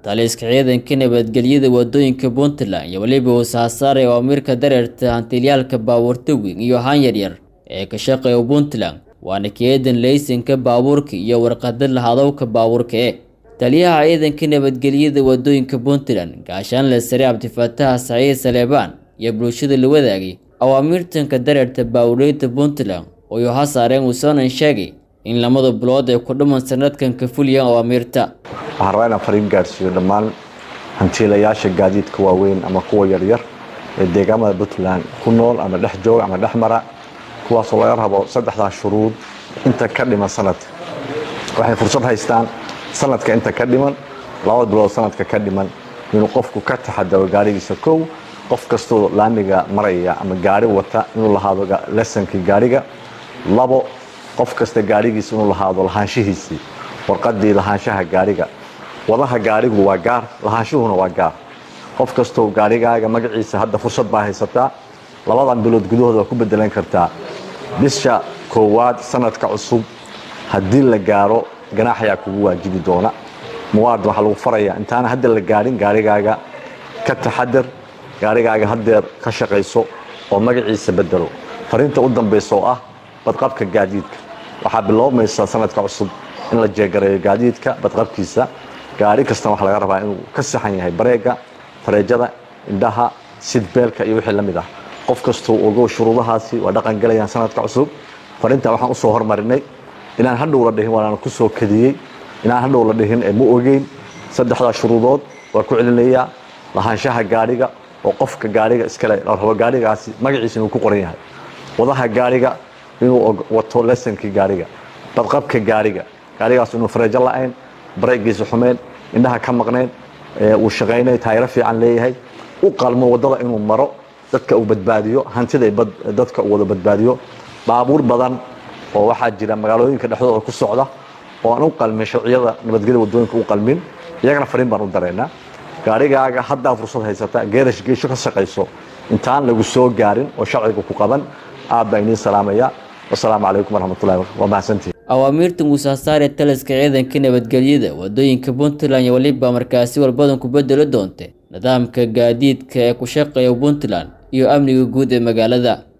taliska ciidanka nabadgelyada wadooyinka puntland iyo weliba wasaasaaray awaamirka dareerta hantilyaalka baabuurta weyn iyo haan yaryar ee ka shaqeeya puntland waana keedan laysanka baabuurka iyo warqada lahadowka baabuurka e taliyaha ciidanka nabadgelyada wadooyinka puntland gaashaanle sare cabdifaataha saciid saleebaan iyo bulshada la wadaagay awaamirtanka dareerta baabuureyda puntland oo yo hasaareen uusanan sheegay in lamada bilood ay ku dhuman sanadkan ka fuliyaan awaamirta waxaan rabaa inaan fariin gaadhsiiyo dhammaan hantiilayaasha gaadiidka waaweyn ama kuwa yaryar ee deegaamada puntland ku nool ama dhex jooga ama dhex mara kuwaasoo laga rabo saddexdaa shuruud inta ka dhiman sanadka waxay fursad haystaan sanadka inta ka dhiman laba bilood sanadka ka dhiman inuu qofku ka taxadaro gaarigiisa kow qof kastoo laamiga maraya ama gaari wata inuu lahaado lesankii gaariga labo qof kasta gaarigiisa inuu lahaado lahaanshihiisii warqadii lahaanshaha gaariga wadaha gaarigu waa gaar lahaanshuhuna waa gaar qof kastoo gaarigaaga magaciisa hadda fursad baa haysataa labadan bilood gudahooda waa ku bedelan kartaa bisha koowaad sanadka cusub haddii la gaaro ganaax ayaa kugu waajibi doona muwaadin waxaa lagu farayaa intaana hadda la gaadhin gaarigaaga ka taxadar gaarigaaga haddeer ka shaqayso oo magaciisa bedelo fariinta u dambaysa oo ah badqabka gaadiidka waxaa biloobmaysa sanadka cusub in la jeegareeyo gaadiidka badqabkiisa gaari kastana waxaa laga rabaa inuu ka saxan yahay bareega fareejada indhaha sidbeelka iyo wixii la mid ah qof kastuu ogow shuruudahaasi waa dhaqan galayaan sanadka cusub fariinta waxaan usoo hormarinay inaan hadhow la dhihin waana ku soo kadiyey inaan hadhow la dhihin ee ma ogeyn saddexdaa shuruudood waa ku celinayaa lahaanshaha gaariga oo qofka gaariga iskale la rabo gaarigaasi magaciisa inuu ku qoran yahay wadaha gaariga inuu wato lesankii gaariga badqabka gaariga gaarigaas inuu fareejo la-ayn bareegiisa xumeyn indhaha ka maqnayn uu shaqaynay taayiro fiican leeyahay u qalmo wadada inuu maro dadka uu badbaadiyo hantida dadka uu wada badbaadiyo baabuur badan oo waxaa jira magaalooyinka dhexdooda ku socda oo aan u qalmin sharciyada nabadgelya wadooyinka u qalmin iyagana fariin baan u dareynaa gaarigaaga haddaa fursad haysata geerash geesho ka shaqayso intaan lagu soo gaarin oo sharciga ku qaban aad baa idiin salaamaya wasalaamu calaykum waraxmatullahi waa mahadsantihi awaamirta muusaasaare taliska ciidanka nabadgelyada wadooyinka puntland iyo weliba markaasi walbadan ku bedelo doonta nidaamka gaadiidka ee ku shaqeeya puntland iyo amniga guud ee magaalada